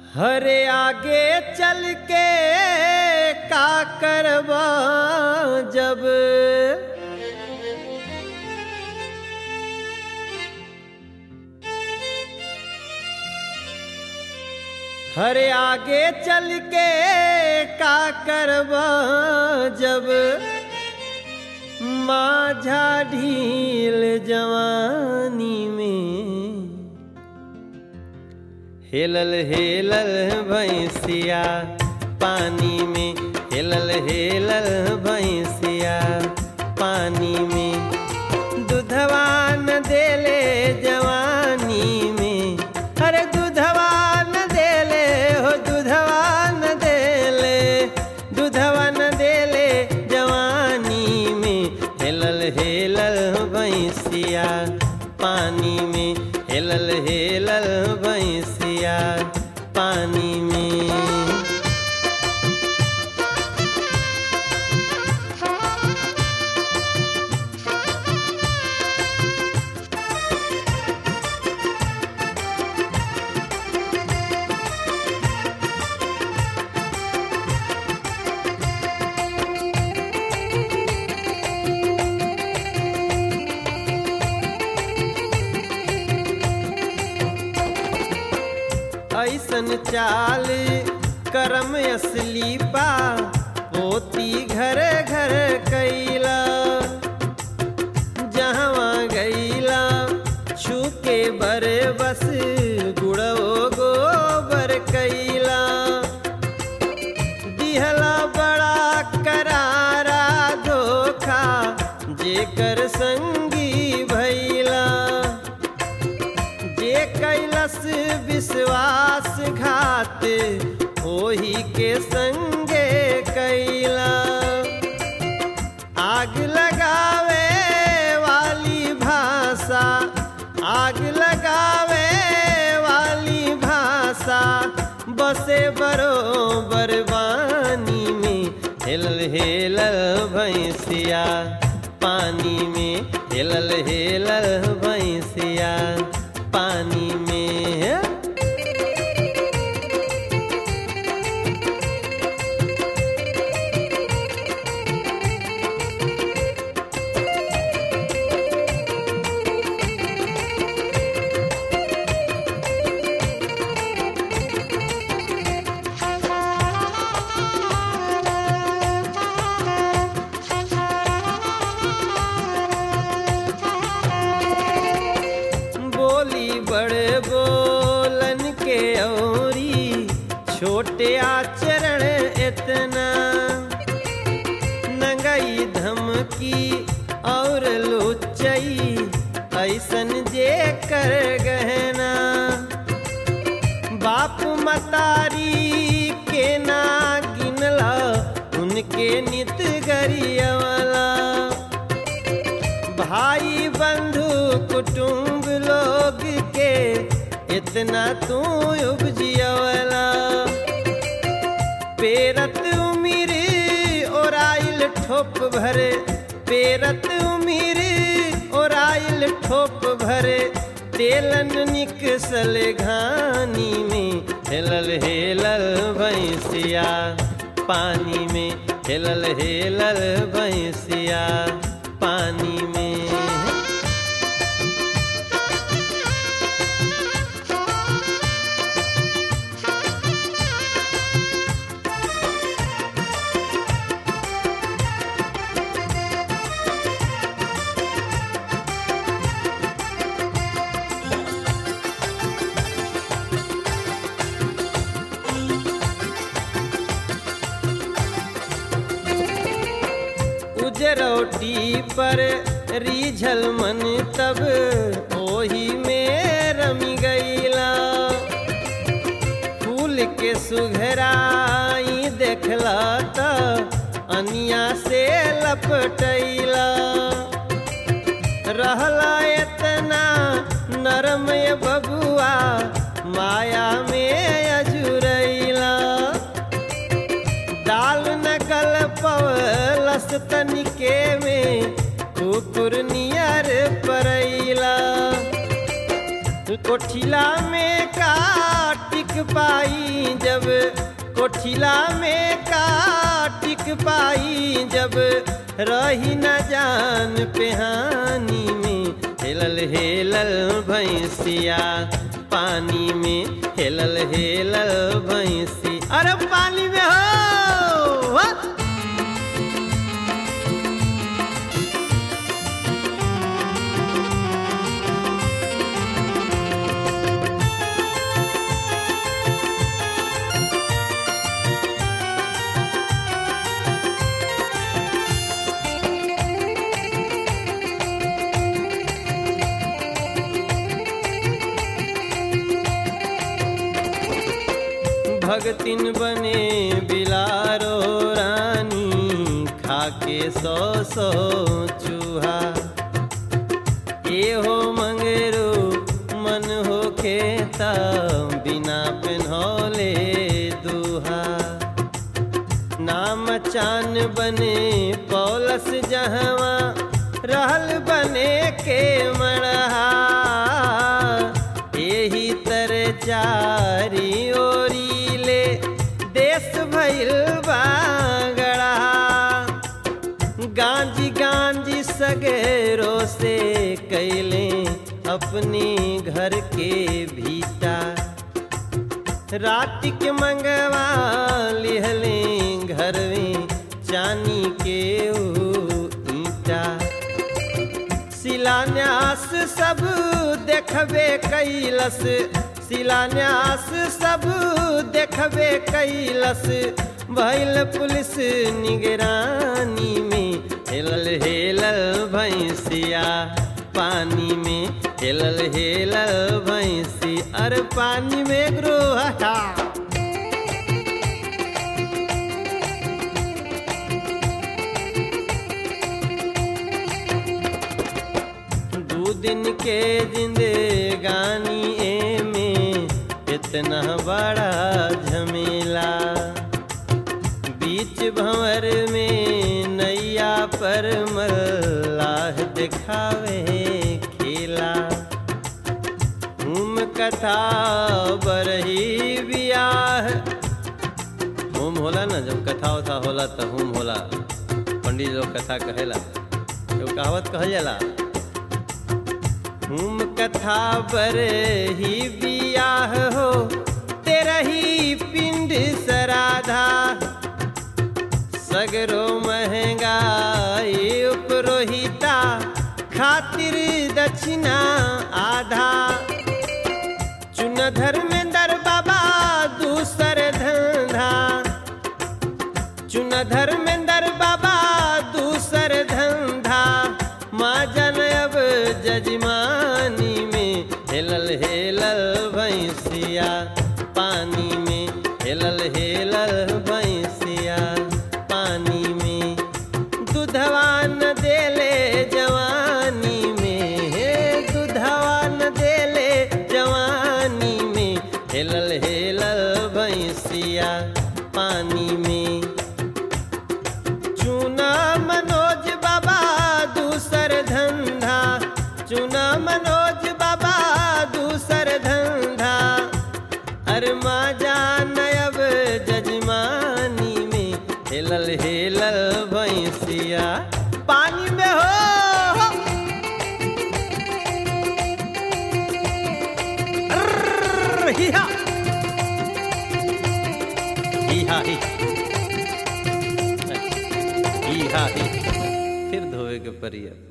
हरे आगे चल के का करबा जब हरे आगे चल के का करबा जब माझा ढील जवानी में हेलल हेलल भैंसिया पानी में हेलल हेलल भैंसिया पानी में दूधवा न देले जवानी में अरे दूधवा न देले हो दूधवा न देले दूधवा न देले जवानी में हेलल हेलल भैंसिया पानी में हेलल हेलल भैंसिया पानी में ऐसन चाल करम असली बा पोती घर घर कैला जहवा गैला छूके बर बस गुड़ो गोबर कैला दिहला बड़ा करारा धोखा जेकर संगी भैला जे कैलस विश्वास घात ओही के संगे कैला आग लगावे वाली भाषा आग लगावे वाली भाषा बसे बरोबर बानी में हेलल हेलल भैंसिया पानी में हेलल हेलल भैंसिया पानी में बोली बड़े बोलन के औरी छोटे आचरण इतना नंगई धमकी और लुचई ऐसन जे कर गहना बाप मतारी के ना गिनला उनके नित गरियवला भाई बंधु कुटुंब लोग के इतना तू उपजियवला पेरत उमिर ओराइल ठोप भरे पेरत उमिर ओराइल ठोप भरे तेलन निकसल घानी में हेलल हेलल भैंसिया पानी में हेलल हेलल भैंसिया पानी में उजरौटी पर रीझल मन तब ओही में रमी गईला फूल के सुघराई देखला त अनिया से लपटैला रहला इतना नरम ये बबुआ माया में अजुरैला दाल नकल पवलस तनिके में कुकुर नियर परैला कोठिला में का टिक पाई जब कोठिला में का टिक पाई जब रही न जान पेहानी में हेलल हेलल भैंसिया पानी में हेलल हेलल भैंसी अरे पानी में हो वाह! भगतिन बने बिलारो रानी खाके सौ सौ चूहा ए हो मंगेरो मन हो खेता बिना पेन्हौले दूहा नाम चान बने पौलस जहवा रहल बने के मरहा एही तर चारी ओरी ले देश भइल बागड़ा गांजी गांजी सगेरो से कैले अपने घर के भीता रात के मंगवा लिहले घर में चानी के ऊ ईटा शिलान्यास सब देखबे कैलस शिलान्यास सब देखबे कैलस भैल पुलिस निगरानी में हेलल हेलल भैंसिया पानी में हेलल हेलल भैंसी अरे पानी में ग्रोहा दू दिन के जिंदगानी ए में इतना बड़ा झमेला बीच भंवर में नैया पर मल्लाह दिखावे खेला हुम कथा बरही बियाह होम होला ना जब कथा उथा होला तो होम होला पंडित लोग कथा कहेला एगो कहावत कहल जाला हुम कथा बर ही बियाह हो तेरा ही पिंड सराधा सगरो महंगाई उपरोहिता खातिर दक्षिणा आधा चुन धर्मेंद्र बाबा दूसर धंधा चुन धर्मेंद्र बाबा दूसर धंधा माँ जन अब जजमानी में हेलल हेलल भैंसिया पानी में हेलल हेलल भैंसिया पानी में दूधवा न देले जवानी में हे दूधवा न देले जवानी में हेलल हेलल भैंसिया पानी में चुना मनोज बाबा दूसर धंधा चुना मनोज बाबा दूसर धंधा अरे माँ जान अब जजमानी में हेलल हेलल भैंसिया पानी में हो अर्र, हिया हिया ही ही हा ही फिर धोए के परिया